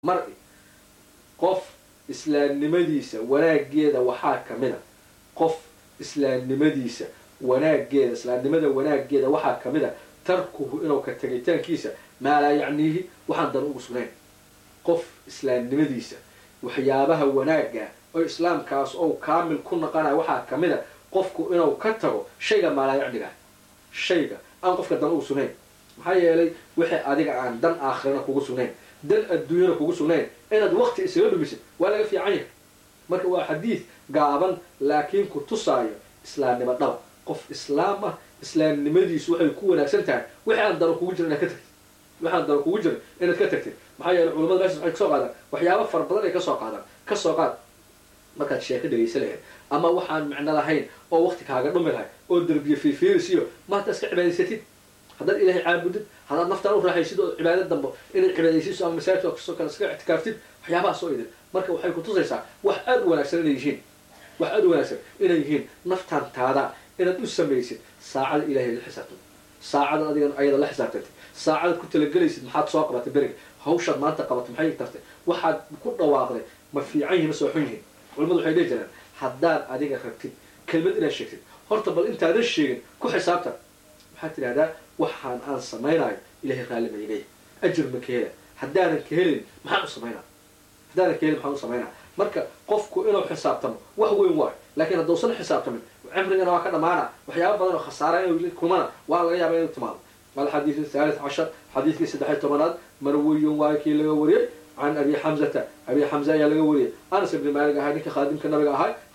mar-i qof islaamnimadiisa wanaageeda waxaa ka mid a qof islaamnimadiisa wanaageeda islaamnimada wanaageeda waxaa ka mid a tarkuhu inuu ka tegitaankiisa maa laa yacniihi waxaan dan ugu sugnayn qof islaamnimadiisa waxyaabaha wanaaga oo islaamkaas ou kaamil ku naqanayo waxaa ka mid a qofku inuu ka tago shayga maalaa yacniga shayga aan qofka dan ugu sugnayn maxaa yeelay wixii adiga aan dan aakhirana kugu sugnayn dan adduunyana kugu sugnayn inaad wakti isaga dhumisid waa laga fiican yahay marka waa xadiid gaaban laakiin ku tusaayo islaamnimo dhaba qof islaam ah islaamnimadiisu waxay ku wanaagsan tahay wixii aan dano kugu jira inaad ka tagtid wixi aan dano kugu jira inaad ka tagtid maxaa yeelay culamada meeshas waxay kasoo qaadaan waxyaaba fara badan ay kasoo qaadaan kasoo qaad markaad sheeko dhegaysa lahayd ama waxaan micno lahayn oo wakti kaaga dhumi lahay oo derbiye fiifiirisiyo maanta iska cibaadaysatid haddaad ilaahay caabudid haddaad naftaan u raaxaysid oo cibaado dambo inaad cibaadaysiiso ama masaajidka kasoo kale iska ictikaaftid waxyaabahaas oo idin marka waxay ku tusaysaa wax aada u wanaagsan inay yihiin wax aada u wanaagsan inay yihiin naftaan taada inaad u samaysid saacada ilahay la xisaabtantid saacada adigan ayada la xisaabtantid saacadaad ku talagelaysid maxaad soo qabatay beriga hawshaad maanta qabatay maxay tartay waxaad ku dhawaaqday ma fiican yihin ma soo xun yihin culamadu waxay dhihi jiraan haddaad adiga rabtid kelmad inaad sheegtid horta bal intaadan sheegin ku xisaabtan waxaad tidhahdaa waxaan aan samaynayo ilahay raalli ma ileeya ajir ma ka hela haddaanan ka helin maxaan u samaynaa haddaanan ka helin maxaan u samaynaa marka qofku inuu xisaabtamo wax weyn waayo laakiin hadduusan xisaabtamin cimrigana waa ka dhamaana waxyaaba badan oo khasaara inuu kumana waa laga yaaba inuu timaado alxadiid athalith cashar xadiidkii saddexiy tobanaad marwiyun waayo kii laga wariyey can abi xamzata abi xamza ayaa laga wariyay anas ibni maalig ahay ninka khaadimka nabiga ahay